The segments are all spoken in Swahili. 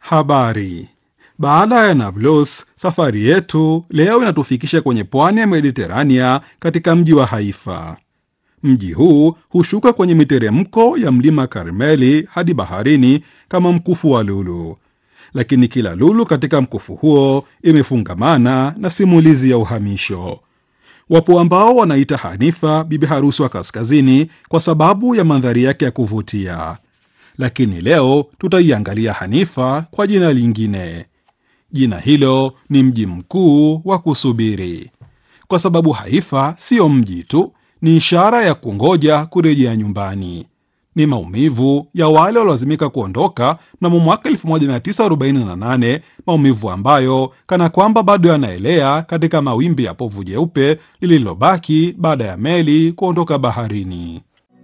Habari. Baada ya Nablus, safari yetu leo inatufikisha kwenye pwani ya Mediterania katika mji wa Haifa. Mji huu hushuka kwenye miteremko ya mlima Karmeli hadi baharini kama mkufu wa lulu, lakini kila lulu katika mkufu huo imefungamana na simulizi ya uhamisho. Wapo ambao wanaita Hanifa bibi harusi wa kaskazini kwa sababu ya mandhari yake ya kuvutia, lakini leo tutaiangalia Hanifa kwa jina lingine. Jina hilo ni mji mkuu wa kusubiri, kwa sababu Haifa siyo mji tu, ni ishara ya kungoja kurejea nyumbani. Ni maumivu ya wale waliolazimika kuondoka mnamo mwaka 1948, maumivu ambayo kana kwamba bado yanaelea katika mawimbi ya povu jeupe lililobaki baada ya meli kuondoka baharini.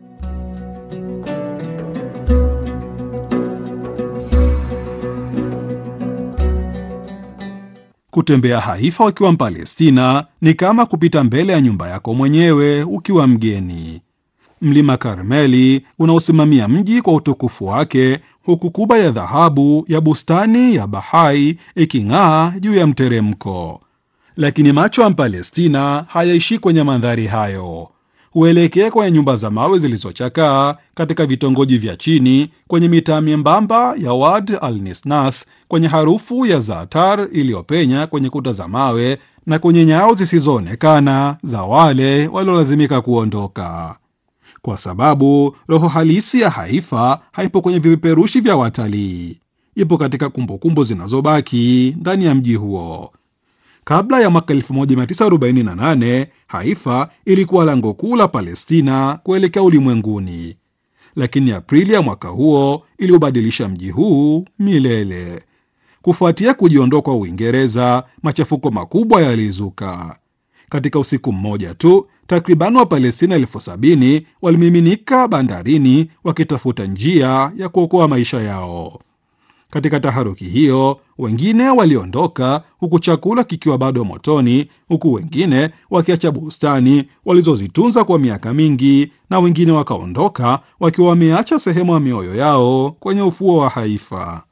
Kutembea Haifa ukiwa Mpalestina ni kama kupita mbele ya nyumba yako mwenyewe ukiwa mgeni. Mlima Karmeli unaosimamia mji kwa utukufu wake, huku kuba ya dhahabu ya bustani ya Bahai iking'aa juu ya mteremko. Lakini macho ya Mpalestina hayaishi kwenye mandhari hayo, huelekea kwenye nyumba za mawe zilizochakaa katika vitongoji vya chini, kwenye mitaa myembamba ya Wad al Nisnas, kwenye harufu ya zaatar iliyopenya kwenye kuta za mawe na kwenye nyao zisizoonekana za wale waliolazimika kuondoka kwa sababu roho halisi ya Haifa haipo kwenye vipeperushi vya watalii, ipo katika kumbukumbu zinazobaki ndani ya mji huo. Kabla ya mwaka 1948 Haifa ilikuwa lango kuu la Palestina kuelekea ulimwenguni, lakini Aprili ya mwaka huo iliobadilisha mji huu milele. Kufuatia kujiondoa kwa Uingereza, machafuko makubwa yalizuka. Katika usiku mmoja tu takriban Wapalestina elfu sabini walimiminika bandarini wakitafuta njia ya kuokoa maisha yao. Katika taharuki hiyo, wengine waliondoka huku chakula kikiwa bado motoni, huku wengine wakiacha bustani walizozitunza kwa miaka mingi, na wengine wakaondoka wakiwa wameacha sehemu ya mioyo yao kwenye ufuo wa Haifa.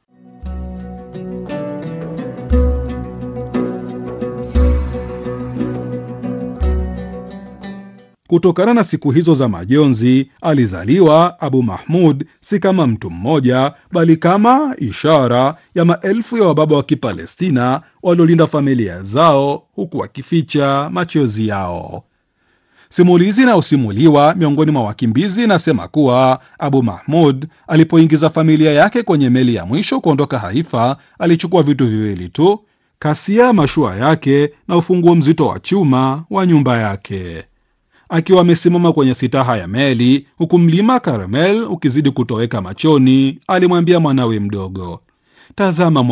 Kutokana na siku hizo za majonzi, alizaliwa Abu Mahmud si kama mtu mmoja, bali kama ishara ya maelfu ya wababa wa Kipalestina waliolinda familia zao huku wakificha machozi yao. Simulizi inayosimuliwa miongoni mwa wakimbizi inasema kuwa Abu Mahmud alipoingiza familia yake kwenye meli ya mwisho kuondoka Haifa, alichukua vitu viwili tu: kasia ya mashua yake na ufunguo mzito wa chuma wa nyumba yake. Akiwa amesimama kwenye sitaha ya meli huku mlima Karmel ukizidi kutoweka machoni, alimwambia mwanawe mdogo, tazama